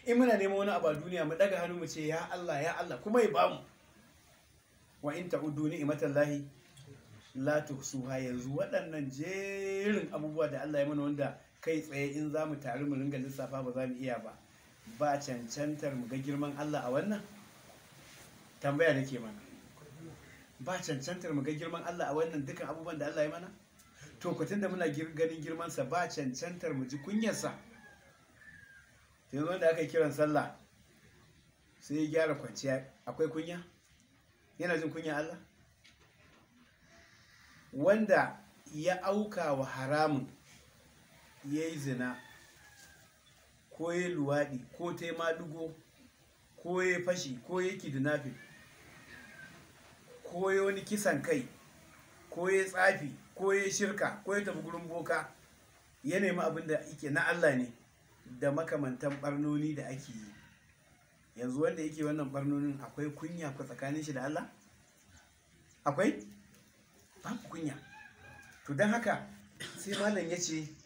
in muna neman wani abu a duniya mu daga hannu mu ce ya Allah ya Allah kuma ya bamu wa in ta'uddu ni'matallahi la tuhsuha yanzu waɗannan jerin abubuwa da Allah ya mana wanda kai tsaye in za mu taru mu ringa lissafa ba za mu iya ba ba cancantar mu ga girman Allah a wannan tambaya nake mana ba cancantar mu ga girman Allah a wannan dukan abubuwan da Allah ya mana to kutun da muna gir- ganin girmansa ba cancantar mu ji kunyarsa yanzu wanda aka yi kiran sallah sai ya gyara kwanciya akwai kunya yana jin kunya Allah wanda ya auka wa haramun ya yi zina ko ya yi luwaɗi ko ta yi madugo ko ya yi fashi ko ya yi kidnapping ko ya wani kisan kai ko ya tsafi ko ya shirka ko ya tafi gurin boka ya nemi abin da yake na Allah ne da makamantan barnoni da ake yi yanzu wanda yake wannan barnonin akwai kunya ko tsakanin shi da Allah akwai babu kunya to don haka sai malam ya ce